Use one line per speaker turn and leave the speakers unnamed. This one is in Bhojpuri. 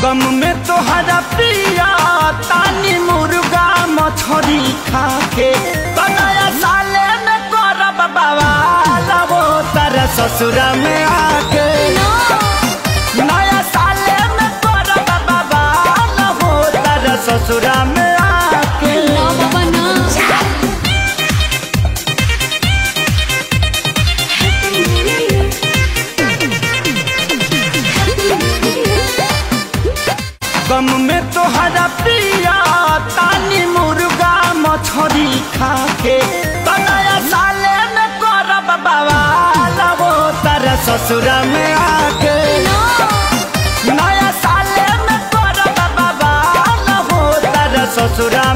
गम में तोहरा पिया तानी मुर्गा मछरी खाके तो नया साले में करब बवाल वो तारा ससुरा में आके नया साले में करब बवाल वो तारा ससुरा में आके
ना बाबा ना
गम में तोहरा पिया तानी मुर्गा मछरी खाके तो नया साले में करब बवाल वो तारा ससुरा में आके नया साले में करब बवाल वो तारा ससुरा